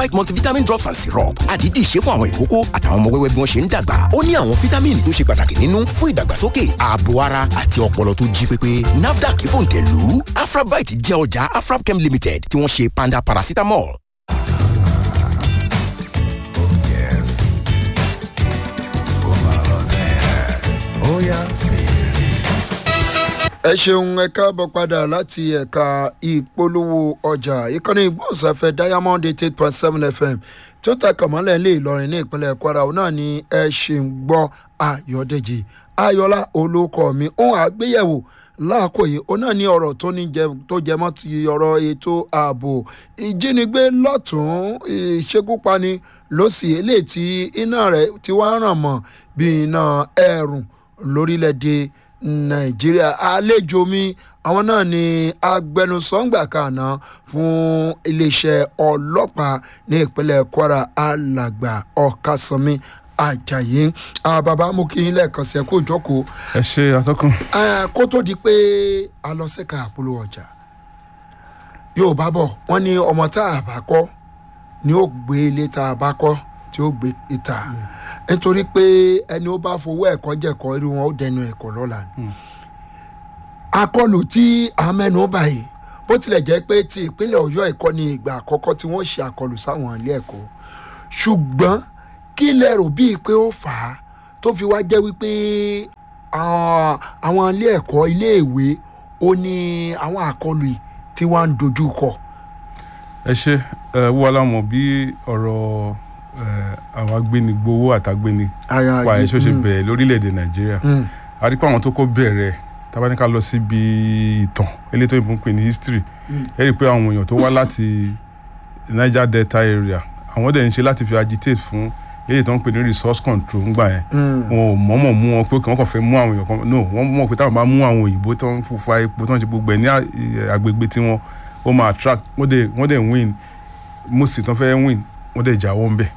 Afrabite multivitamin drops and syrup àdídì ṣe fún àwọn ìkókó àtàwọn ọmọ wẹ́wẹ́ bí wọ́n ṣe ń dàgbà ó ní àwọn fítámìnì tó ṣe pàtàkì nínú fún ìdàgbàsókè ààbò ara àti ọpọlọ tó jí pépé NAFDAC fòǹtẹ̀lù Afrabite jẹ́ ọjà Afrabchem Limited tí wọ́n ṣe panda paracetamol. ẹ ṣeun ẹ káàbọ̀ padà láti ẹ̀ka ìpolówó ọjà ìkànnì ìgbóhùnsáfẹ́ diamond eight eight point seven fm tó takà mọ́lẹ̀ ilé ìlọrin ní ìpínlẹ̀ kwara òun náà ni ẹ ṣì ń gbọ́ ayọ̀dèjì ayọ̀lá olóko mi ohun àgbéyẹ̀wò láàkó yìí òun náà ní ọ̀rọ̀ tó ní jẹ tó jẹ mọ́ ti ọ̀rọ̀ ètò ààbò ìjínigbé lọ́tún ìṣekúpani lọ́sì eléyìí tí iná rẹ̀ ti wá ràn mọ́ bí iná ẹ̀rùn lórílẹ̀‐èdè nàìjíríà àlejò mi àwọn náà ni agbẹnusọ́ngbà kàná fún iléeṣẹ́ ọlọ́pàá ní ìpínlẹ̀ kwara alàgbà ọ̀kasánmi ajayi bàbá mú kí n lẹ́ẹ̀kan sí ẹ kó jókòó. ẹ ṣe àtọkùn. kó tó di pé a lọ sẹ́ka àpolówó ọjà yorùbá bọ̀ wọ́n ní ọmọ tá a bá kọ́ ni ó gbé ilé tá a bá kọ́ tí ó gbé ìta nítorí pé ẹni ó bá fowó ẹ̀kọ́ jẹ̀kọ́ irú wọn ó dẹnu ẹ̀kọ́ lọ́la ni. akọlù tí a mẹ́nu báyìí bó tilẹ̀ jẹ́ pé ti ìpínlẹ̀ ọ̀yọ́ ẹ̀kọ́ ni ìgbà àkọ́kọ́ tí wọ́n ṣe àkọlù sáwọn ilé ẹ̀kọ́ ṣùgbọ́n kí lẹ rò bíi pé ó fà á tó fi wá jẹ́ wípé àwọn ilé ẹ̀kọ́ iléèwé ó ní àwọn àkọlù yìí tí wọ́n ń dojú kọ. ẹ ṣe ẹ wọ́n láwọn bí ọ̀rọ̀ àwọn agbénigbowó àtàgbéni pa ẹ̀ ṣó ṣe bẹ̀rẹ̀ lórílẹ̀‐èdè nàìjíríà a rí pé àwọn tó kọ́ bẹ̀rẹ̀ tabaníkà lọ síbi ìtàn elétò ìbò ń pè ní history ẹ rí i pé àwọn èèyàn tó wá láti niger delta area àwọn dẹ̀ ń ṣe láti fi agitate fún èyí tó ń pè ní resource control ńgbà yẹn wọn ò mọ̀ọ́mọ̀ mú wọn pé wọ́n kàn fẹ́ mú àwọn èèyàn kan no wọ́n mọ̀ pé táwọn bá mú àwọn òyìnbó tó ń fufa epo tó ń ṣe gbogbo ẹ̀ ní agbègbè tiwọn ó máa attract wọ́n dẹ̀ win most tó ń fẹ́ win wọ́n dẹ̀ jáwọ́ ńbẹ̀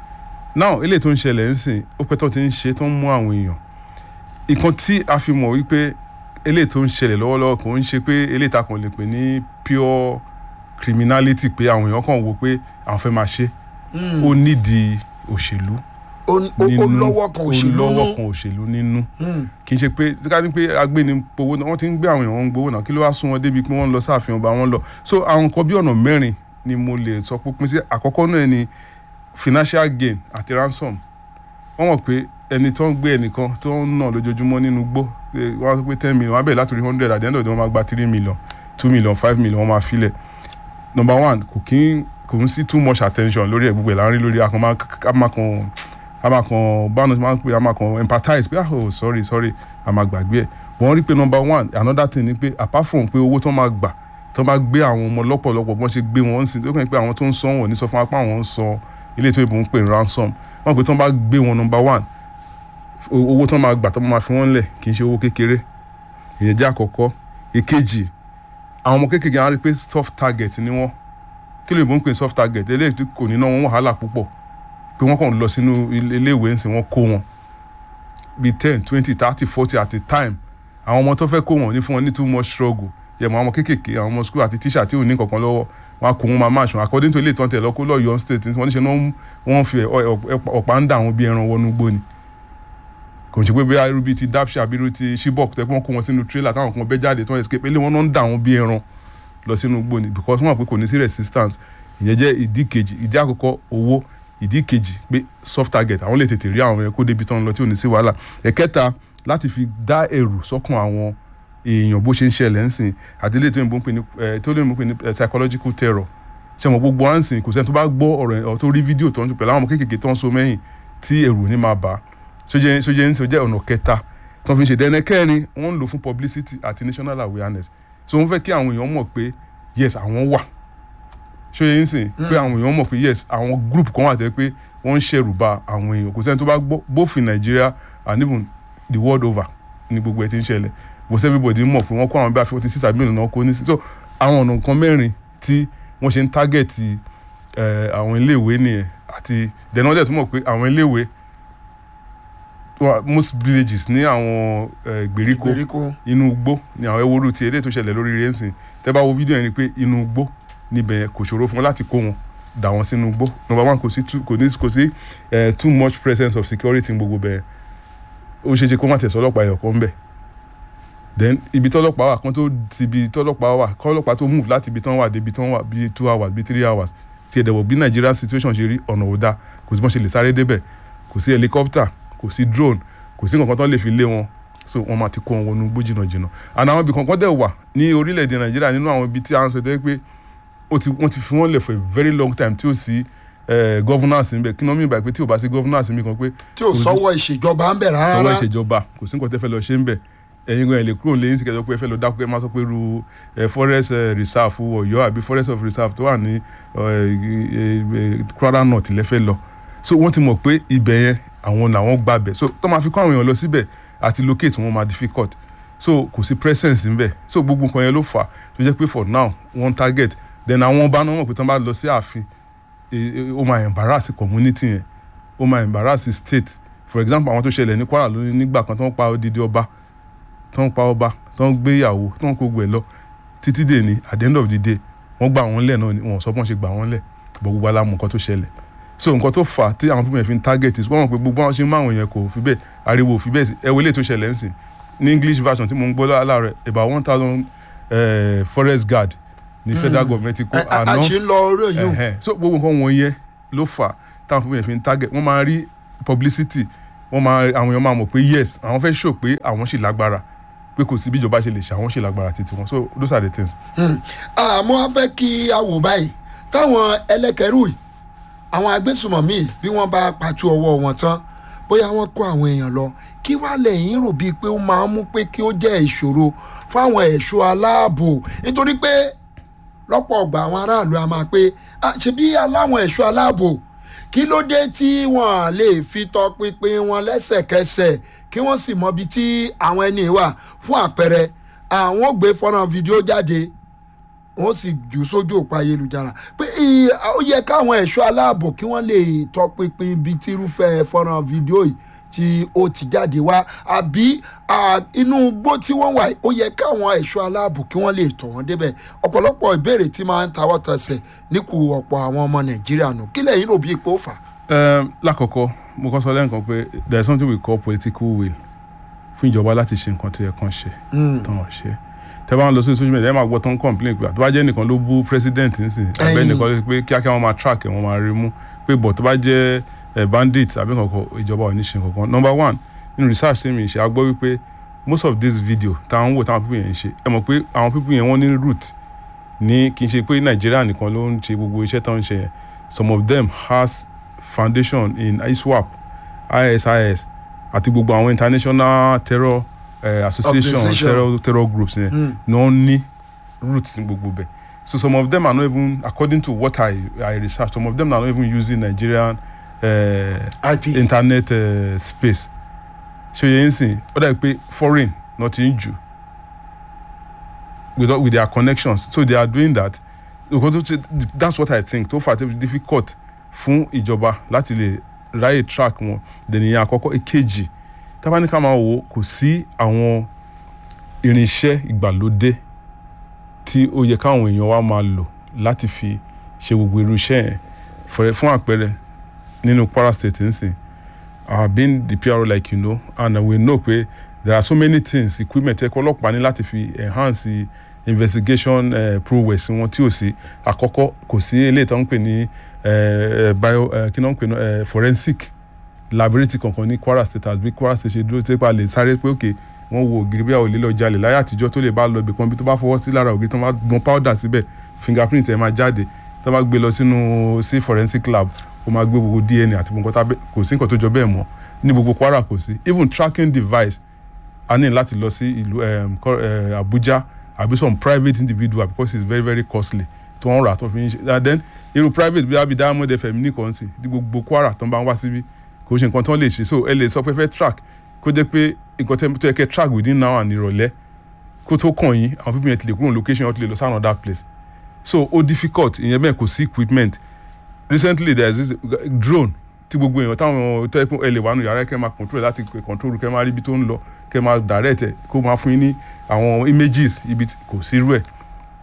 now eléyìí tó ń ṣẹlẹ̀ ń sìn ó pẹ́ tó ti ń ṣe tó ń mú àwọn èèyàn ìkan tí a fi mọ̀ wípé eléyìí tó ń ṣẹlẹ̀ lọ́wọ́lọ́wọ́ kò ń ṣe pé eléyìí ta kàn lè pè ní pure criminality pé àwọn èèyàn kàn wò pé àwọn fẹ́ máa ṣe ó nídìí òṣèlú ó lọ́wọ́ kan òṣèlú ó lọ́wọ́ kan òṣèlú nínú kì í ṣe pé ká ní pé agbénipowó náà wọ́n ti ń gbé àwọn èèyàn ń gbowó náà kí ló wá sún wọn débi pé wọ́n ń lọ sáàfin ọba wọn lọ so àwọn nǹkan bí ọ̀nà mẹ́rin ni mo lè sọ pé pín sí àkọ́kọ́ náà ni financial gain àti ransom wọ́n mọ̀ pé ẹni tó ń gbé ẹnìkan tó ń nà lójoojúmọ́ nínú gbó wọ́n sọ pé ten million wọ́n á bẹ̀rẹ̀ látòrí hundred at the end of the day wọ́n máa gba three million two million five million wọ́n máa filẹ̀ number one kò kí kò ń sí too much attention lórí ẹ̀ gbogbo ẹ̀ láàrin lórí akọ̀mọ̀kan amakan báwọn máa ń pè amakan empathize pé ah oh sorry sorry àmàgbàgbé ẹ̀ wọ́n rí pé number one another thing ni pé apart from pé owó tó máa gbà tó máa gbé àwọn ọmọ lọ́pọ̀lọpọ̀ bọ́n ṣe gbé wọn sí lókàn pé àwọn tó ń san wọn ní sọ fún apá àwọn ń san ilé tó ìbò ń pè ní ransom wọn pé tó bá gbé wọn number one owó tó máa gbà tó máa fi wọn lẹ̀ kì í ṣe owó kékeré ìyẹn jẹ́ àkọ́kọ́ ìkejì àwọn ọmọ kékeré àwọn rí pé soft target ni wọ́n kí ló ìbò ń pè ní soft target eléyìí tí kò ní ná wọn wàhálà púpọ̀ pé wọ́n kàn lọ sínú iléèwé ń sìn wọ́n kó wọn bíi ten twenty thirty forty at a time àwọn ọmọ tó fẹ́ kó wọn ní fún wọn ní too much struggle yẹmọ àwọn ọmọ kéékèèké àwọn ọmọ school àti tíṣà tí ò ní kankan lọ́wọ́ wọn á kó wọn máa máa ṣan according to ilé ìtàn tẹ̀ lọ́kọ́ lọ́yọ̀ state wọ́n ní ṣe wọ́n fi ọ̀pá ń dà wọn bí ẹran wọnú gbó ni kò ń ṣe pé bí irú bíi ti dapsha bí irú ti shibok tẹ́ pé wọ́n kó wọn sínú trailer táwọn kan bẹ́ jáde tí wọ́n escape ilé wọn náà ń dà wọn bí ẹran lọ sínú gbó ni because wọ́n mọ̀ pé kò ní sí resistance ìyẹn jẹ́ ìdí kejì ìdí àkọ́kọ́ owó ìdí kejì pé soft target àwọn lè tètè rí àwọn yẹn kó débi tán lọ tí ò ní sí wàhálà ẹ̀kẹta láti fi dá ẹ̀rù sọ́kàn àwọn èèyàn bó ṣe ń ṣẹlẹ̀ ńsìn àti ilé tó ń pè ní tó lè mú pè ní psychological terror ṣe mọ̀ gbogbo à ń sìn kò sẹ́ni tó bá gbọ́ ọ̀rọ̀ ẹ̀ tó rí fídíò tó ń pẹ̀lú àwọn ọmọ kéékèèké tó ń so mẹ́yìn tí ẹ̀rù ní máa bá sójẹ́ sójẹ́ ń sọjẹ́ ọ̀nà kẹta tó fi ń ṣe dẹ́nẹ́ kẹrin wọ́n ń lò fún publicity àti national awareness so wọ́n fẹ́ kí àwọn èèyàn mọ̀ pé yes àwọn wà sójẹ́ ń sìn pé àwọn èèyàn mọ̀ pé yes àwọn group kan wà tẹ́ pé wọ́n ń ṣẹ̀rù bà àwọn èèyàn kò sẹ́ni tó bá gbọ́ both in Nigeria and even the world over ni gbogbo ẹ̀ ti ń ṣẹlẹ̀ was everybody mọ̀ pé wọ́n kó àwọn bí i forty six àbí ìlànà kó ní sí so àwọn ọ̀nà nǹkan mẹ́rin tí wọ́n ṣe ń tágẹ̀tì àwọn iléèwé nìyẹn àti dẹ̀nà ọ̀dẹ̀ tó mọ̀ pé àwọn iléèwé most villages ní àwọn ìgbèríko inú igbó ni àwọn ewúro ti eléyìí tó ṣẹlẹ̀ lórí rẹ́ǹsìn tẹ́ bá wo fídíò yẹn ni pé inú igbó níbẹ̀ kò ṣòro fún wọn láti kó wọn dà wọ́n sínú igbó number one kò sí too kò ní kò sí eh, too much presence of security ní gbogbo bẹ́ẹ̀ ó ṣeé ṣe kó má tẹ̀sán ọlọ́pàá ẹ̀yọ̀ kan bẹ̀ then ibi tọ́lọ́pàá wà kan tó ti ibi tọ́lọ́pàá wà kọ́lọ́pàá tó move láti ibi tán wà débi tán wà bíi two hours bíi three hours tí ẹ̀dẹ̀ wọ̀ bí Nigerian situation ṣe rí ọ̀nà ò dáa kò sí bọ́n ṣe lè sáré débẹ̀ kò sí helicopter kò sí drone kò sí nǹkan tán lè fi lé wọn so wọ́n máa ti kó wọn wọnú igbó jìnnà jìnnà and àwọn ibì kankan dẹ̀ wà ní orílẹ̀-èdè Nàìjíríà nínú àwọn ibi tí a ń sọ tẹ́ pé ó ti wọ́n ti fi wọ́n lẹ̀ for a very long time tí ó sí eh, governance níbẹ̀ kí ni wọ́n mìíràn báyìí pé tí ò bá sí governance níbẹ̀ kan pé tí ò sọ́wọ́ ìṣèjọba ń bẹ̀ rárá. sọwọ́ ìṣèjọba kò sí nǹkan tẹ́ fẹ́ lọ ṣe ń bẹ̀ ẹ̀yin gan ẹ̀ lè kúrò lẹ́yìn síkẹ́ tó pé ẹ fẹ́ lọ dákú ẹ máa sọ pé ru ẹ forest eh, reserve Ọ̀yọ́ àbí forest of reserve tó wà ní Kwara North lẹ́fẹ́ lọ so wọ́n ti mọ̀ pé ibẹ̀ yẹn àwọn làwọn gbà bẹ̀ so tó máa fi kọ́ àwọn èèyàn lọ síbẹ̀ àti locate wọn máa difficult so kò sí presence ńbẹ̀ so gbogbo nǹkan yẹn ló fà tó jẹ́ pé for now one target then àwọn ọba náà mọ̀ pé tó bá lọ sí ààfin eh, eh, ó máa embarrass community yẹn ó máa embarrass state for example àwọn tó ṣẹlẹ̀ ní Kwara lónìí nígbà kan tó ń pa odidi ọba tó ń pa ọba tó ń gbé ìyàwó tó ń kó gbẹ lọ títí dè ní at the end of the day wọ́n gbà wọ́n lẹ̀ náà ni wọ́n sọ bọ́n ṣe gbà wọ́n lẹ̀ bọ́ gbogbo alámọ̀ nǹkan tó ṣẹlẹ̀ so nǹkan tó fà á tí àwọn pípẹ́ fi ń target is wọ́n mọ̀ pé gbogbo àwọn ṣe ń máa wọ̀nyẹn kò fi bẹ́ẹ̀ ariwo ò fi bẹ́ẹ̀ sí ẹ wọlé tó ṣẹlẹ̀ ń sìn ní English version tí mo ń gbọ́ láàárọ̀ about one thousand forest guard ní federal government ti kó Ẹ- a a ṣe ń lọ orí òyìn o. Ẹhẹn. so gbogbo nǹkan wọ̀nyẹn ló fà á táwọn fún mi fi ń target wọ́n máa rí publicity wọ́n máa àwọn èèyàn máa mọ̀ pé yes àwọn fẹ́ show pé àwọn sì lágbára pé kò sí bí ìjọba ṣe lè ṣe àwọn sì lágbára títí wọn so those are the things. àmọ́ a fẹ́ kí a wò báyìí táwọn ẹlẹ́kẹ̀rú yìí àwọn agbésùmọ̀mí bí wọ́n bá pàtó ọwọ́ wọn tán bóyá wọ́n kó àwọn èèyàn lọ kí wàá lẹ́yìn rò bíi pé ó máa ń mú pé kí ó jẹ́ ìṣòro fáwọn ẹ̀ṣọ́ aláàbò nítorí pé lọ́pọ̀ ọgbà àwọn aráàlú a máa pé "Ah, ṣebí aláwọn ẹ̀ṣọ́ aláàbò kí ló dé tí wọ́n lè fi tọpinpin wọn lẹ́sẹ̀kẹsẹ̀ kí wọ́n sì mọbi tí àwọn ẹni wà fún àpẹẹrẹ àwọn ò gbé fọ́nrán fídíò jáde wọ́n sì jù sójú òpó ayélujára pé ì- ó yẹ káwọn ẹ̀ṣọ́ aláàbò kí wọ́n lè tọpinpin ibi tí irúfẹ́ fọ́nrán fídíò yìí tí ó ti jáde wá àbí à, inú igbó tí wọ́n wà yìí, ó yẹ káwọn ẹ̀ṣọ́ aláàbò kí wọ́n lè tọ̀ wọ́n débẹ̀ ọ̀pọ̀lọpọ̀ ìbéèrè tí máa ń tawọ́ tẹsẹ̀ níkù ọ̀pọ̀ àwọn ọmọ nàìjíríà nù kí lẹ́yìn rò bí ipò fà. Um, lákọ̀ọ́kọ́ mo kọ́ sọ lẹ́ǹkan pé there is something we call political will fún ìjọba láti ṣe nǹkan tó yẹ kán ṣe tán ọ̀ ṣe tẹ bá ń lọ sí social media ẹ máa gbọ́ tán complain pé àtúbá jẹ́ nìkan ló bú president nísìn abẹ́ Ẹyin. nìkan ló pé kíákíá wọn máa track ẹ̀ wọ́n máa rí mú pé bọ̀ tó bá jẹ́ eh, bandit àbí kankan ìjọba ò ní ṣe kankan number one nínú research tí mi ṣe a gbọ́ wípé most of this video táwọn wò táwọn people yẹn ń ṣe ẹ mọ̀ pé àwọn people yẹn wọ́n ní root ní kì í ṣe pé nàìjíríà nìkan ló ń ṣe gbogbo iṣẹ́ tó ń ṣe yẹn some of them has foundation in iswap isis àti gbogbo àwọn international terror uh, association Organization. terror terror groups yẹn Mm. ni wọ́n ní roots ní gbogbo bẹ̀ so some of them are not even according to what i i research some of them are not even using nigerian uh, ip internet uh, space ṣe yẹn ń sìn ó dàbí pé foreign not in jù with, with their connections so they are doing that because tó ṣe- that's what i think tó fà tó fi difficult fún ìjọba láti lè ráyè track wọn dènìyàn àkọ́kọ́ èkejì tábánikà máa wò ó, kò sí àwọn irinṣẹ́ ìgbàlódé tí ó yẹ káwọn èèyàn wa máa lò láti fi ṣe gbogbo irú iṣẹ́ yẹn For- fún àpẹẹrẹ nínú Kwara State nsìn I have been the PRO like you know and we know pé there are so many things equipment ẹ̀kọ́ ọlọ́pàá ní láti fi enhance investigation uh, prowess wọn tí ò sí àkọ́kọ́ kò sí eléyìí tó ń pè ní eh, bio eh, kí náà ń pè ní eh, forensic laboratory kankan ní Kwara State àbí Kwara State ṣe dúró tí pa lè sáré pé òkè wọ́n wo ògiri bí àwọn olè lọ jalè láyé àtijọ́ tó lè bá lọ ibì kan bí tó bá fọwọ́ sí lára ògiri tó bá gbọn powder síbẹ̀ fingerprint ẹ̀ máa jáde tó bá gbé lọ sínú sí forensic lab ó máa gbé gbogbo DNA àti gbogbo nǹkan tá bẹ́- kò sí nǹkan tó jọ bẹ́ẹ̀ mọ́ ní gbogbo Kwara kò sí even tracking device a ní láti lọ sí ìlú um, Ko- eh, Abuja àbí some private individual because it's very very costly tí wọ́n rà tó fi ń ṣe and then irú private bí abi Diamond FM nìkan sí ní gbogbo Kwara tó ń bá ń wá síbí kò ṣe nǹkan tó lè ṣe so ẹ lè sọ pé fẹ́ track kó jẹ́ pé nǹkan tẹ́- tó yẹ kẹ́ track within now and ìrọ̀lẹ́ kó tó kàn yín àwọn people yẹn ti lè kúrò ní location yẹn ti lè lọ sí another place so ó difficult ìyẹn bẹ́ẹ̀ kò sí equipment recently there is this drone tí gbogbo èèyàn táwọn tó yẹ kó ẹ lè wà nù yàrá kẹ́ máa control láti control kẹ́ máa rí ibi tó ń lọ kẹ́ máa direct ẹ̀ kó máa fún yín ní àwọn images ibi tí- kò sí irú ẹ̀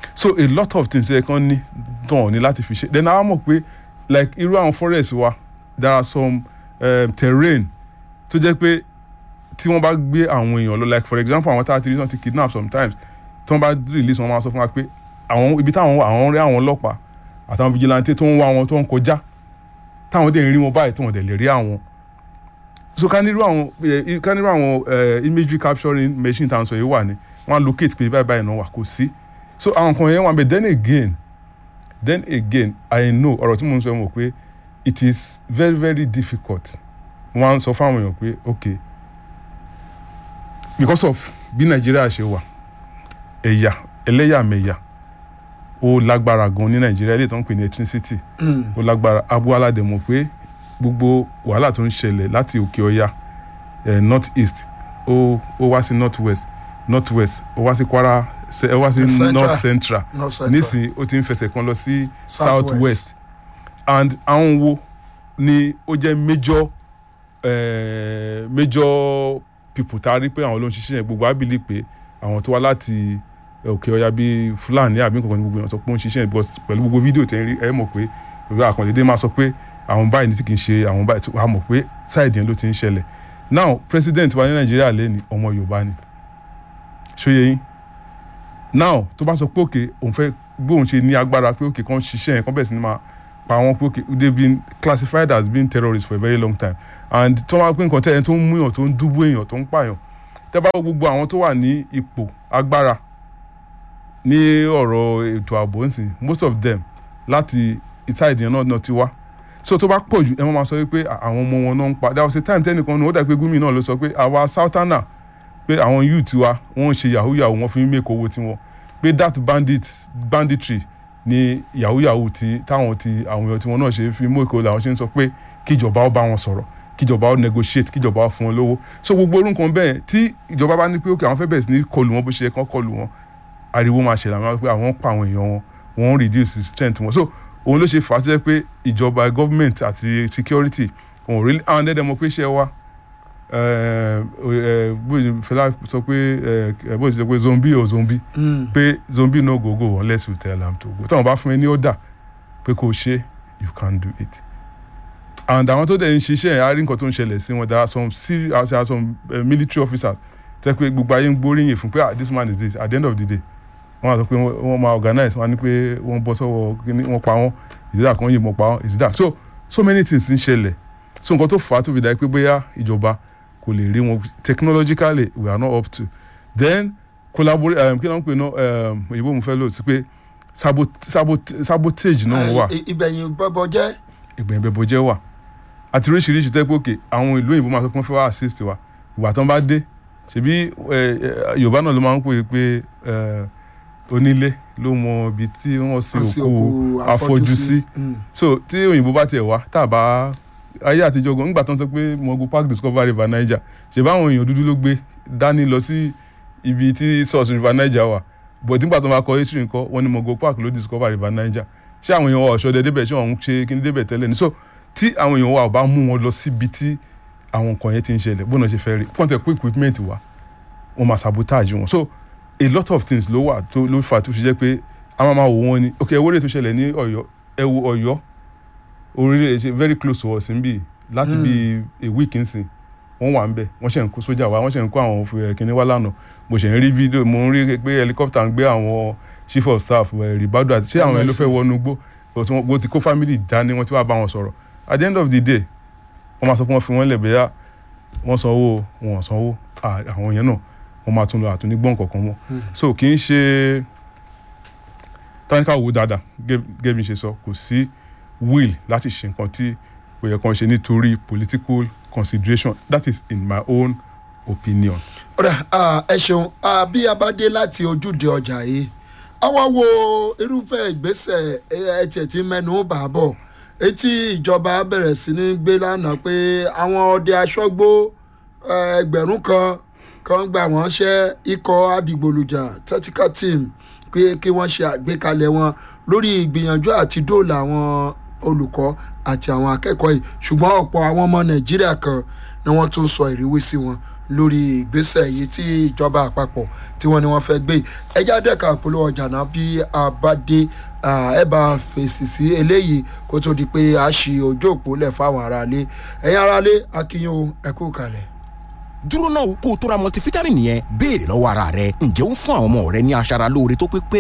so a lot of things ẹ kàn ní tán ní láti fi ṣe then a mọ̀ pé like irú àwọn forest wa there are some um, terrain tó jẹ́ pé tí wọ́n bá gbé àwọn èèyàn lọ like for example àwọn tá a ti rí náà ti kidnap sometimes tí wọ́n bá release wọn máa sọ fún wa pé àwọn ibi táwọn wà àwọn rí àwọn ọlọ́pàá àtàwọn vigilante tó ń wá wọn tó ń kọjá táwọn dẹ̀ ń rí wọn báyìí tó wọn dẹ̀ lè rí àwọn so ká nírú àwọn eh, ká nírú àwọn eh, imagery capturing machine tá à ń sọ yìí wà ní wọ́n á locate pé báyìí báyìí náà wà kò sí so àwọn kan yẹn wà bẹ́ẹ̀ then again then again I know ọ̀rọ̀ tí mo ń sọ mọ̀ pé it is very very difficult mo máa ń sọ fáwọn èèyàn pé okay because of bí nàìjíríà ṣe wà ẹ̀yà ẹlẹ́yàmẹ̀yà ó lágbára gan ní nàìjíríà ilé tó ń pè ní ethnicity ó lágbára abuala dẹ̀ mọ̀ pé gbogbo wàhálà tó ń ṣẹlẹ̀ láti òkè ọya eh, north east ó ó wá sí north west north west ó wá sí kwara se- ó wá sí Central. north central North Central. nísìnyí ó ti ń fẹsẹ̀ kan lọ sí South south west and àwọn wo ni ó jẹ́ major eh, major people tá a rí pé àwọn ló ń ṣiṣẹ́ yẹn gbogbo abili pé àwọn tó wá láti òkè ọya bíi fúlàní àbí nǹkan kan ní gbogbo èèyàn sọ pé ó ń ṣiṣẹ́ yẹn because pẹ̀lú gbogbo fídíò tẹ́ ń rí ẹ mọ̀ pé ìwé àkànlédé máa sọ pé àwọn báyìí ní tí kì í ṣe àwọn báyìí tó wà mọ̀ pé sáìdì yẹn ló ti ń ṣẹlẹ̀ now president wa ní nàìjíríà lẹ́ni ọmọ yorùbá ni ṣóyè yín now tó bá sọ pé òkè òun fẹ́ gbóhùn ṣe ní agbára pé òkè kan ṣiṣẹ́ yẹn kan bẹ̀rẹ̀ sí ni máa pa wọn pé òkè they been classified as being terrorists for a very long time and tó máa pín nǹkan tẹ́ ẹni tó ń mú èèyàn tó ń dúbú èèyàn tó ń pààyàn tẹ́ bá wo gbogbo àwọn tó wà ní ipò agbára ní ọ̀rọ̀ ètò ààbò nsìn most of them láti ìta ìdíyẹn náà náà ti wá so tó bá pọ̀ jù ẹ máa sọ wípé àwọn ọmọ wọn náà ń pa there was a time tẹ́nìkan ní ó dà pé gómìnà náà ló sọ pé àwa southerner pé àwọn youth wa wọ́n ń ṣe yahoo yahoo wọ́n fi ń make owó tiwọn pé that bandit banditry ni yahoo yahoo ti táwọn ti àwọn èèyàn tiwọn náà ṣe fi mú èkó làwọn ṣe ń sọ pé kíjọba ó bá wọn sọ̀rọ̀ kíjọba ó negotiate kíjọba ó fún wọn lówó so gbogbo orúkọ bẹ́ẹ̀ tí ìjọba bá ní pé okay àwọn fẹ́ bẹ̀rẹ̀ sí ní kọlù wọn bó ṣe yẹ kán kọlù wọn ariwo máa ṣẹlẹ̀ àwọn pé àwọn pa àwọn èèyàn wọn wọ́n ń reduce strength wọn so òun ló ṣe fà á tó jẹ́ pé ìjọba government àti security òun rí àwọn ẹ̀dẹ̀ mọ̀ pé ṣe wá bó ṣe fẹlá sọ pé eh, bó ṣe sọ pé zombie o zombie pé zombie no go go unless you tell am to go táwọn bá fún ẹ ní order pé kò ṣe you can do it and àwọn tó dẹ̀ ń ṣiṣẹ́ yẹn á rí nǹkan tó ń ṣẹlẹ̀ sí wọn there are some serious there are some uh, military officers tẹ́ pé gbogbo ayé ń gbóríyìn fún pé ah this man is this at the end of the day wọ́n á sọ pé wọ́n wọ́n máa organize wọ́n á ní pé wọ́n bọ́ sọ́wọ́ kíní wọ́n pa wọ́n ìdídà kan yìnbọn pa wọ́n ìdídà so so many things ń ṣẹlẹ̀ so nǹkan tó fà á tó fi dà pé bóyá ìjọba kò lè rí wọn technologically we are not up to then collaborate um, kí ló ń pè náà um, òyìnbó mo fẹ́ lò sí pé sabot sabot sabotage náà wà ìbẹ̀yìn bọ́bọ̀ jẹ́ ìgbẹ̀yìn bẹ̀bọ̀ jẹ́ wà àti oríṣiríṣi tẹ́ pé òkè àwọn ìlú òyìnbó máa sọ pé wọ́n fẹ́ wá assist wa ìgbà tán bá dé ṣebí ẹ, ẹ, yorùbá náà ló máa ń pè é pé ẹ, onílé ló mọ ibi tí wọ́n sin Wọ́n sin òkú òkú afọ́jú sí Mm. so tí òyìnbó bá tiẹ̀ wá tá a bá ayé àtijọ́ gan nígbà tó ń sọ pé mogu park discover river niger ṣe báwọn èèyàn dúdú ló gbé dání lọ sí ibi tí source river niger wà but nígbà tó máa kọ history nǹkan wọn ni mogu park ló discover river niger ṣé àwọn èèyàn wa ọ̀ṣọ́dẹ débẹ̀ ṣé wọ́n ń ṣe kíní débẹ̀ tẹ́lẹ̀ ni so tí àwọn èèyàn wa ò bá mú wọn lọ síbi tí àwọn nǹkan yẹn ti ń ṣẹlẹ̀ bóun náà ṣe fẹ́ rí pọ́ńtẹ̀ pé equipment wa wọ́n máa sabotage wọn so a lot of things ló wà tó ló fà tó fi jẹ́ pé a máa máa wò wọ́n ni ok ewúrẹ́ tó ṣẹlẹ̀ ní ọ̀yọ́ ẹ wo ọ̀yọ́ orílẹ̀ èdè very close to us níbí láti bí a week nsìn wọ́n wà ń bẹ̀ wọ́n ṣe ń kó sójà wá wọ́n ṣe ń kó àwọn eh, kinní wá lánàá mo ṣe ń rí fídíò mo ń rí pé helicopter ń gbé àwọn chief of staff eh, ribadu àti ṣé àwọn yẹn ló fẹ́ wọnú gbó but wọ́n wọ́n ti kó family dání wọ́n ti wá bá wọn sọ̀rọ̀ at the end of the day wọ́n máa sọ pé wọ́n fi wọ́n lẹ̀ bẹ́yà wọ́n sanwó wọn ò sanwó ah, àwọn yẹn náà wọ́n máa tún lọ àtúní gbọ́n kankan mọ́ so kì í ṣe táníkà wò dáadáa gẹ́- gẹ́gẹ́ bí n ṣe sọ kò sí will láti ṣe nǹkan tí kò yẹ kàn ṣe nítorí political consideration that is in my own opinion. ọ̀rẹ́ ah, ẹ ṣeun ah, bí a bá dé láti ojúde ọjà yìí àwa wo irúfẹ́ ìgbésẹ̀ ẹ tiẹ̀ ti mẹ́nu bà á bọ̀ etí ìjọba bẹ̀rẹ̀ sí ní gbé lánàá pé àwọn ọdẹ aṣọ́gbó eh, ẹgbẹ̀rún kan kan gbà wọ́n ṣẹ́ ikọ̀ adigbolujà tactical team pé kí wọ́n ṣe àgbékalẹ̀ wọn lórí ìgbìyànjú àti dóòlà àwọn olùkọ́ àti àwọn akẹ́kọ̀ọ́ yìí ṣùgbọ́n ọ̀pọ̀ àwọn ọmọ nàìjíríà kan ni wọ́n tún sọ ìrírí sí wọn lórí ìgbésẹ̀ yìí tí ìjọba àpapọ̀ tí wọ́n ní wọ́n fẹ́ gbé ẹjá dẹ́ka polówó ọjà náà bí a bá dé ẹ bá fèsì sí eléyìí kó tó di pé a ṣì ojú òpó lẹ̀ fáwọn aráalé ẹ̀yin aráalé akínyìn ẹ̀kú kalẹ̀ dúró náà kó o tó ra multivitamin yẹn béèrè lọ́wọ́ ara rẹ ǹjẹ́ ó ń fún àwọn ọmọ rẹ ní aṣara lóore tó pé pé